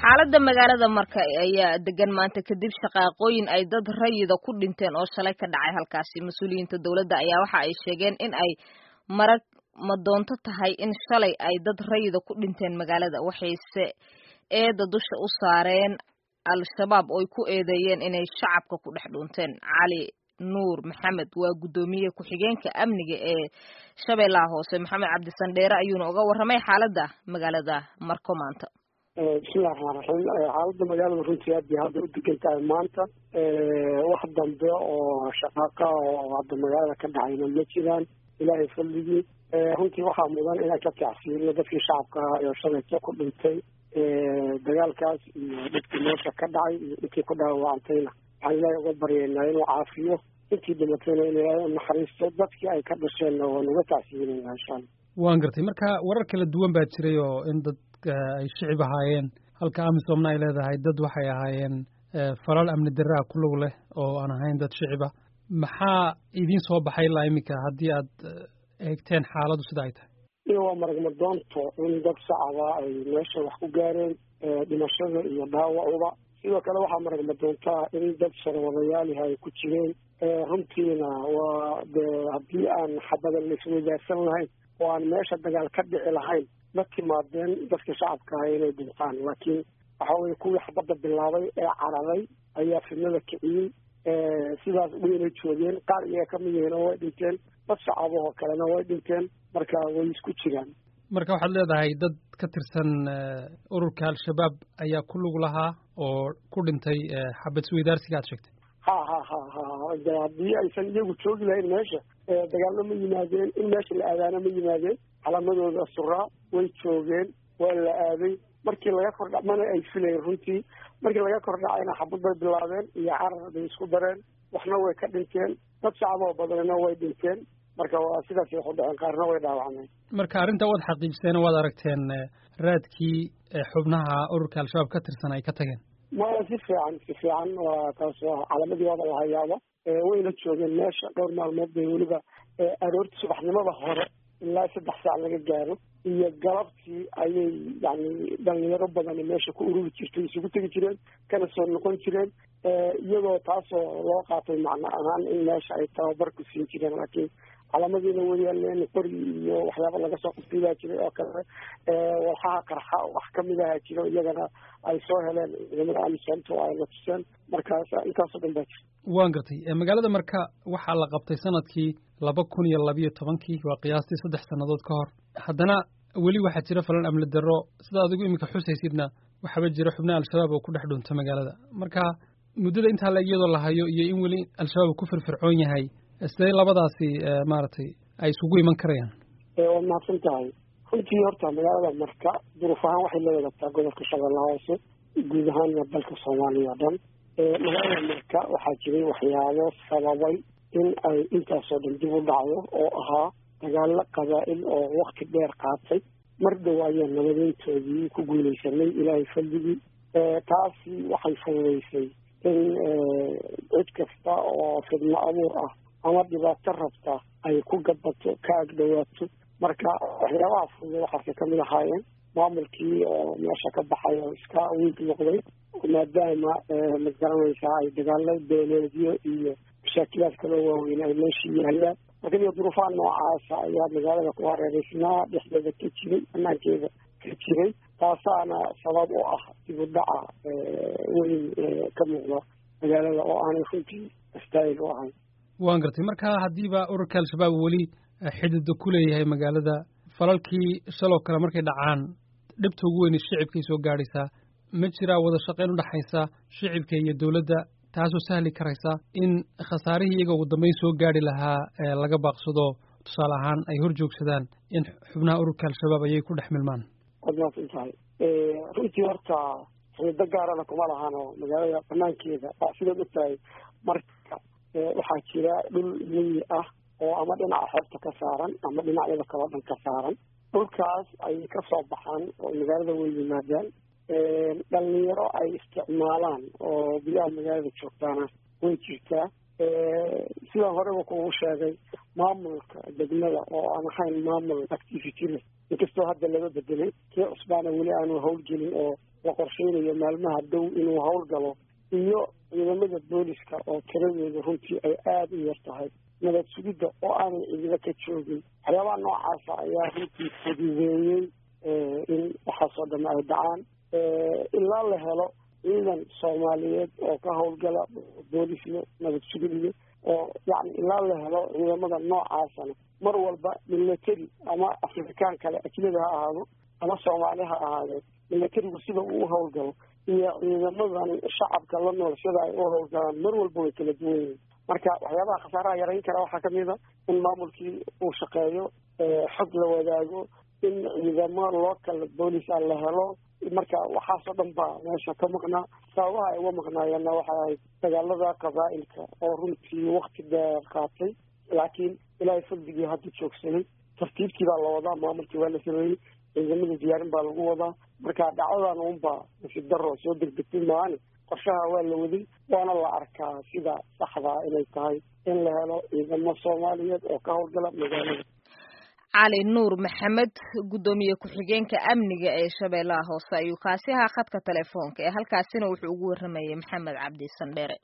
xaaladda magaalada marka ayaa degan maanta kadib shaqaaqooyin ay dad rayida ku dhinteen oo shalay ka dhacay halkaasi mas-uuliyiinta dowladda ayaa waxa ay sheegeen in ay marag madoonto tahay in shalay ay dad rayida ku dhinteen magaalada waxayse eeda dusha u saareen al-shabaab ooy ku eedeeyeen inay shacabka ku dhex dhuunteen cali nuur maxamed waa guddoomiye ku-xigeenka amniga ee shabeellaha hoose maxamed cabdisandheere ayuuna uga warramay xaaladda magaalada marko maanta bismillahi raxmaan raxiim xaaladda magaalada runtii aad bay hadda u degan tahay maanta wax dambe oo shaqaaqa oo hadda magaalada ka dhacayna ma jiraan ilaahay fadligii runtii waxaa mudan inaan ka tacsiino dadkii shacabka ahaa ee shalayto ku dhintay dagaalkaas iyo dhibkii meesha ka dhacay iyo intii ku dhaawacantayna waxaan ilaahay uga baryaynaa inuu caafiyo intii dhimatayna in ilaahay u naxariisto dadkii ay ka dhasheenna waan uga tacsiinayna insha allah waan gartay marka warar kala duwan baa jiray oo in dad ay shicib ahaayeen halka amisomna ay leedahay dad waxay ahaayeen falal amni daraa ku lug leh oo aan ahayn dad shiciba maxaa idiin soo baxay ilaa iminka haddii aad eegteen xaaladdu sida ay tahay iyo waa maragmadoonto in dad shacaba ay meesha wax ku gaareen dhimashada iyo dhaawacuba sidoo kale waxaa maragmadoontaa in dad sharwadayaalihi ay ku jireen runtiina waa de haddii aan xabadan laisweydaarsan lahayn oo aan meesha dagaal ka dhici lahayn ma timaadeen dadka shacabka ah inay dhintaan laakiin waxa weye kuwii xabadda bilaabay ee cararay ayaa fidnada kiciyey sidaas wayna joogeen qaar iyaga ka mid yihiin oo way dhinteen dad shacabahoo kalena way dhinteen marka way isku jiraan marka waxaad leedahay dad ka tirsan ururka al-shabaab ayaa ku lug lahaa oo ku dhintay xabad isweydaarsiga aad sheegtay ha ha ha ha de haddii aysan iyagu joogi lahayn meesha dagaalno ma yimaadeen in meesha la aadaano ma yimaadeen calaamadooda suraa way joogeen waa la aaday markii laga kordha mana ay filayn runtii markii laga kordhacayna xabad bay bilaabeen iyo carar bay isku dareen waxna way ka dhinteen dad shacaboo badanna way dhinteen marka waa sidaas wax u dhaceen qaarna way dhaawacmeen marka arrinta waad xaqiijiseen waad aragteen raadkii xubnaha ururka al-shabaab ka tirsan ay ka tageen maya si fiican si fiican waa taas calaamadii waaba la hayaaba wayna joogeen meesha dhowr maalmood bay weliba aroortii subaxnimada hore ilaa saddex saac laga gaaro iyo galabtii ayay yani dhalinyaro badani meesha ku ururi jirtay isugu tegi jireen kana soo noqon jireen iyadoo taasoo loo qaatay macno ahaan in meesha ay tababar ku siin jireen laakiin calaamadiina wayaaleen qori iyo waxyaaba laga soo quftiibaa jiray oo kale walxaha qarxa wax kamid aha jiro iyagana ay soo heleen ciidamada amisomto ay la tuseen markaas intaasoo dhan baa jirta waan gartay magaalada marka waxaa la qabtay sanadkii laba kun iyo labiyo tobankii waa qiyaastii saddex sannadood ka hor haddana weli waxaa jira falan amni darro sida adigu iminka xusaysidna waxaaba jira xubnaha al-shabaab oo ku dhex dhunta magaalada marka muddada intaa la iyadoo la hayo iyo in weli al-shabaab ku firfircoon yahay sidee labadaasi maaragtay ay isugu iman karayaan waad mahadsan tahay runtii horta magaalada marka duruuf ahaan waxay la wadaagtaa gobolka shabeellaha hoose guud ahaanna dalka soomaaliya o dhan magaalada marka waxaa jiray waxyaabo sababay in ay intaasoo dhan dib u dhacdo oo ahaa dagaalo qabaa'il oo wakti dheer qaatay mar dhow ayaa nabadeyntoodii ku guulaysanay ilaahay faldigii taasi waxay fududaysay in cid kasta oo fidno abuur ah ama dhibaato rabta ay ku gabato ka agdhawaato marka waxyaabaha fududa waxaasay kamid ahaayeen maamulkii oo meesha ka baxay oo iska wiig noqday maadaama ma garanaysaa ay dagaalo beeleedyo iyo mashaakilaad kaloo waaweyn ay meeshii yaalaan marka iyo duruufaha noocaasa ayaa magaalada ku hareereysnaa dhexdeeda ka jiray banaankeeda ka jiray taasaana sabab u ah dib u dhaca weyn ka muuqda magaalada oo aanay runtii astaayil u ahayn waan gartay marka haddiiba ururka al-shabaab weli xidida ku leeyahay magaalada falalkii shaloo kale markay dhacaan dhibta ugu weyne shicibkay soo gaadhaysaa ma jiraa wada shaqayn u dhexaysa shicibka iyo dowladda taasoo sahli karaysa in khasaarihii iyaga ugu dambeyn soo gaadhi lahaa laga baaqsado tusaale ahaan ay hor joogsadaan in xubnaha ururka al-shabaab ayay ku dhex milmaan waad mahadsan tahay runtii horta xido gaarana kuma lahaano magaalada banaankeeda sidaad og tahay marka waxaa jira dhul miyi ah oo ama dhinaca xeebta ka saaran ama dhinacyada kaloo dhan ka saaran dhulkaas ay ka soo baxaan oo magaalada way yimaadaan dhalinyaro ay isticmaalaan oo biyaha magaalada joogtaana way jirtaa sidaan horeba kugu sheegay maamulka degmada oo aan ahayn maamul activity leh inkastoo hadda laga bedelay kii cusbaana weli aanu howlgelin oo la qorsheynayo maalmaha dow inuu howlgalo iyo ciidamada booliska oo tiradeeda runtii ay aada u yar tahay nabad sugidda oo aanay ciidamo ka joogin waxyaabaha noocaasa ayaa runtii fududeeyey in waxaasoo dhan ay dhacaan ilaa la helo ciidan soomaaliyeed oo ka howlgala boolisle nabad sugidle oo yani ilaa la helo ciidamada noocaasana mar walba military ama afrikaan kale ajnabi ha ahaado ama soomaali ha ahaadeen militarigu sida uu u howlgalo iyo ciidamadani shacabka la nool sida ay u howlgalaan mar walba way kala duwan yihiin marka waxyaabaha khasaaraha yarayn kara waxaa kamid a in maamulkii uu shaqeeyo xog la wadaago in ciidamo local boolica la helo marka waxaasoo dhan baa meesha ka maqnaa sababaha ay uga maqnaayeenna waxay ahayd dagaalada qabaa'ilka oo runtii wakti dheer qaatay laakiin ilaahay fadligii hadda joogsaday tartiibtii baa la wadaa maamulkii waa la sameeyey ciidamada diyaarin baa lagu wadaa marka dhacdadan unbaa nasiib daro soo degdegtay maani qorshaha waa la waday waana la arkaa sida saxdaa inay tahay in la helo ciidamo soomaaliyeed oo ka howlgala magaalada cali nuur maxamed guddoomiye ku-xigeenka amniga ee shabeellaha hoose ayuu kaasi ahaa khadka telefoonka ee halkaasina wuxuu ugu warramayay maxamed cabdi sandheere